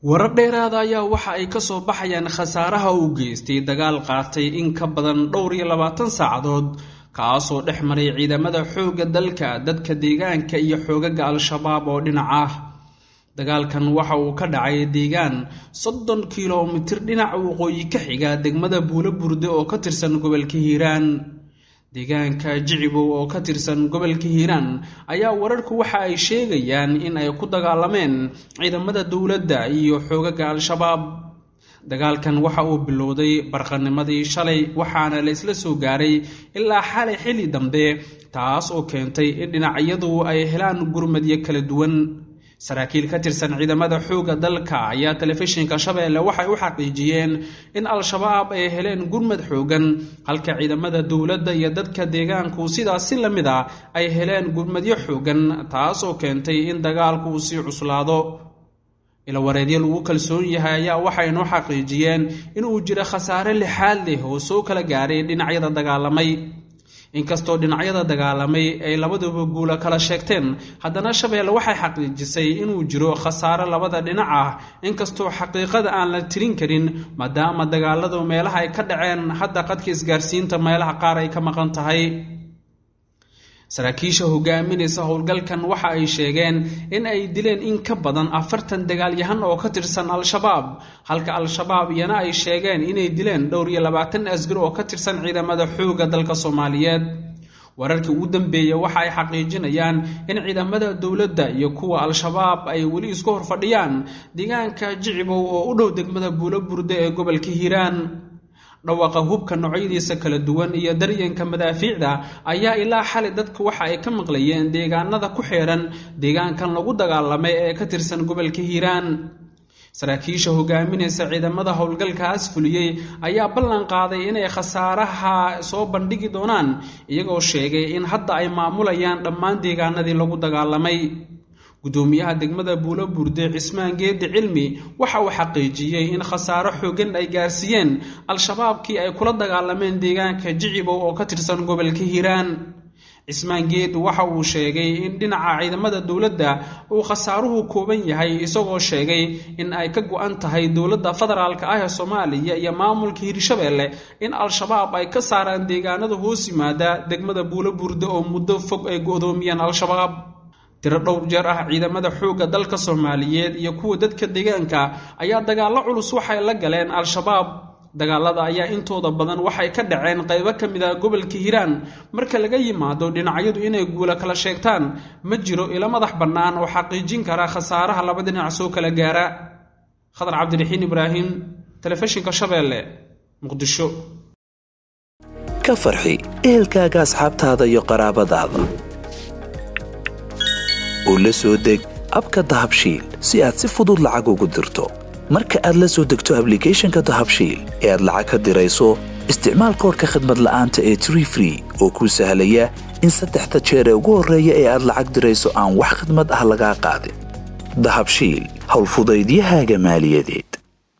warar dheeraada ayaa waxa ay ka soo baxayaan khasaaraha uu geystay dagaal qaatay in ka badan dhowr iyo labaatan saacadood kaasoo dhex maray ciidamada xoogga dalka dadka deegaanka iyo xoogaga al-shabaab oo dhinac ah dagaalkan waxa uu ka dhacay deegaan soddon kilomitir dhinaca waqooyi ka xiga degmada buulo burde oo ka tirsan gobolka hiiraan deegaanka jicibow oo ka tirsan gobolka hiiraan ayaa wararku waxa ay sheegayaan in ay ku dagaalameen ciidamada dowladda iyo xoogaga al-shabaab dagaalkan waxa uu bilowday barqanimadii shalay waxaana la isla soo gaaray ilaa xalay xilli dambe taas oo keentay in dhinacyadu ay helaan gurmadyo kala duwan saraakiil ka tirsan ciidamada xoogga dalka ayaa telefishinka shabeelle waxay u xaqiijiyeen in al-shabaab ay heleen gurmad xoogan halka ciidamada dowladda iyo dadka deegaanku sidaas si la mid a ay heleen gurmadyo xoogan taas oo keentay in dagaalku uu sii cuslaado ilawareedyo lagu kalsoon yahay ayaa waxay noo xaqiijiyeen inuu jiro khasaare lixaad leh oo soo kala gaaray dhinacyada dagaalamay inkastoo dhinacyada dagaalamay ay labaduba guula kala sheegteen haddana shabeelle waxay xaqiijisay inuu jiro khasaare labada dhinac ah inkastoo xaqiiqada aan la tirin karin maadaama dagaaladu meelaha ay ka dhaceen hadda qadka isgaarsiinta meelaha qaar ay ka maqan tahay saraakiisha hogaaminaysa howlgalkan waxa ay sheegeen in ay dileen in ka badan afartan dagaalyahan oo ka tirsan al-shabaab halka al-shabaab iyana ay sheegeen inay dileen dhowr iyo labaatan asgar oo ka tirsan ciidamada xoogga dalka soomaaliyeed wararkii ugu dambeeya waxa ay xaqiijinayaan in ciidamada dowladda iyo kuwa al-shabaab ay weli isku horfadhiyaan deegaanka jicibow oo u dhow degmada buulo burde ee gobolka hiiraan dhawaaqa hubka noocyadiisa kala duwan iyo daryanka madaafiicda ayaa ilaa xali dadku waxa ay ka maqlayeen deegaanada ku xeeran deegaankan lagu dagaalamay ee ka tirsan gobolka hiiraan saraakiisha hogaaminaysa ciidamada howlgalkaas fuliyey ayaa ballan qaaday inay khasaaraha soo bandhigi doonaan iyagoo sheegay in hadda ay maamulayaan dhammaan deegaanadii lagu dagaalamay gudoomiyaha degmada buulo burde cismaan geedi cilmi waxa uu xaqiijiyey in khasaaro xoogan ay gaarsiiyeen al-shabaabkii ay kula dagaalameen deegaanka jicibow oo ka tirsan gobolka hiiraan cismaan geed waxa uu sheegay in dhinaca ciidamada dowladda uu khasaaruhu kooban yahay isagoo sheegay in ay ka go-an tahay dowladda federaalka ah ee soomaaliya iyo maamulka hirshabeelle in al-shabaab ay ka saaraan deegaanada hoos yimaada degmada buulo burde oo muddo fog ay go-doomiyeen al-shabaab tiro dhowr jeer ah ciidamada xoogga dalka soomaaliyeed iyo kuwa dadka deegaanka ayaa dagaallo culus waxay la galeen al-shabaab dagaalada ayaa intooda badan waxay ka dhaceen qaybo ka mid ah gobolka hiiraan marka laga yimaado dhinacyadu inay guula kala sheegtaan ma jiro ilo madax bannaan oo xaqiijin kara khasaaraha laba dhinac soo kala gaara khadar cabdiraxiin ibraahim telefishinka shabeelle muqdisho ka farxi ehelkaaga asxaabtaada iyo qaraabadaada oo la soo deg abka dahabshiil si aad si fudud lacag ugu dirto marka aad la soo degto ablicathonka dahabshiil ee aad lacag ka dirayso isticmaal koorka khadmad la'aanta ee tree free oo kuu sahlaya in saddexda jeer ee ugu horreeya ee aad lacag dirayso aan wax khadmad ah lagaa qaadin dahabshiil howlfudaydiyahaaga maaliyadeed